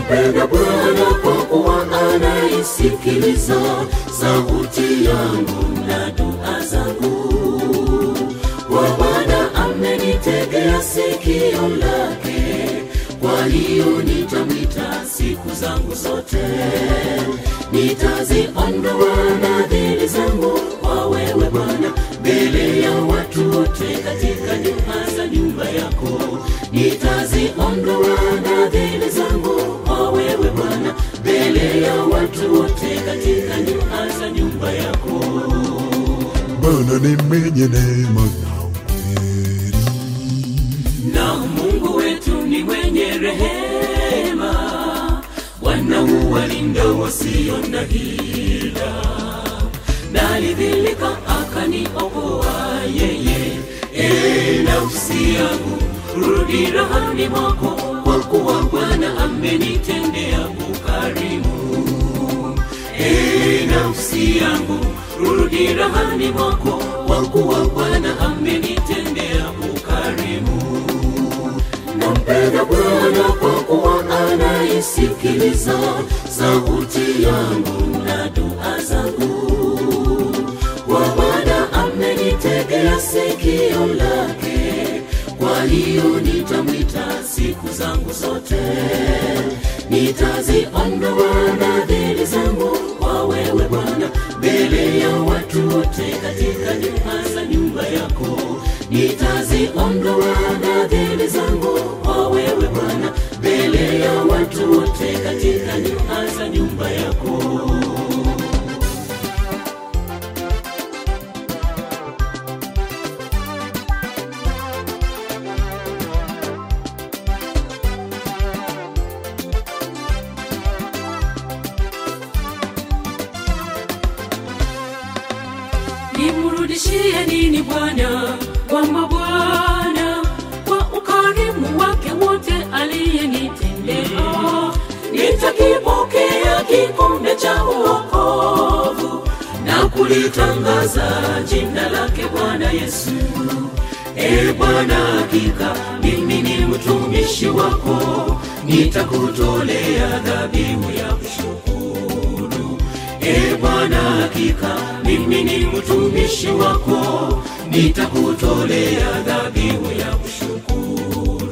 nampenda Bwana kwa kuwa anaisikiliza sauti yangu na dua zangu. Kwa Bwana amenitegea sikio lake, kwa hiyo nitamwita siku zangu zote. Nitaziondoa nadhiri zangu kwa wewe Bwana, mbele ya watu wote katika nyumba za nyumba yako. Nitaziondoa nadhiri zangu kwa wewe Bwana, mbele ya watu wote katika nyumba za nyumba yako. Bwana ni mwenye neema na kweli. na Mungu wetu ni mwenye rehema, Bwana huwalinda wasio na hila. Nalidhilika akaniokoa yeye, e nafsi yangu, rudi rahani mwako, kwa kuwa Bwana amenitendea ukarimu. E nafsi yangu, rudi rahani mwako, kwa kuwa Bwana amenitendea ukarimu. Nampenda Bwana kwa kuwa anaisikiliza sauti yangu na dua zangu. Kwa Bwana amenitegea sikio lake, kwa hiyo nitamwita siku zangu zote. Nitaziondoa nadhiri zangu kwa wewe Bwana, mbele ya watu wote katika nyumba za nyumba yako. Nitaziondoa nadhiri zangu kwa wewe Bwana, mbele ya watu wote katika nyumba za nyumba yako. nimrudishie nini Bwana kwa mabwana kwa ukarimu wake wote aliyenitendea. Nitakipokea kikombe cha uokovu na kulitangaza jina lake Bwana Yesu. E Bwana, hakika mimi ni mtumishi wako, nitakutolea dhabihu ya kushukuru. E Bwana, hakika mimi ni mtumishi wako, nitakutolea dhabihu ya kushukuru.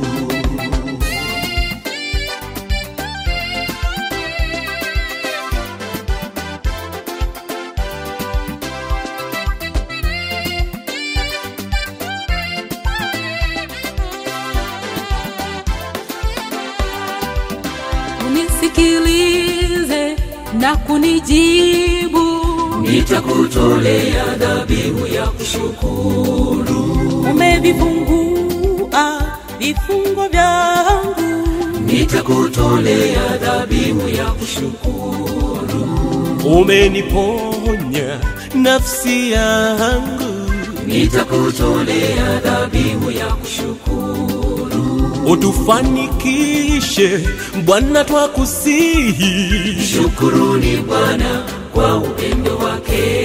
unisikilize na kunijibu Nitakutolea dhabihu ya kushukuru, umevifungua vifungo vyangu nitakutolea dhabihu ya kushukuru, umeniponya nafsi yangu, nitakutolea dhabihu ya kushukuru. utufanikishe Bwana, twakusihi. Shukuruni Bwana kwa upendo wake,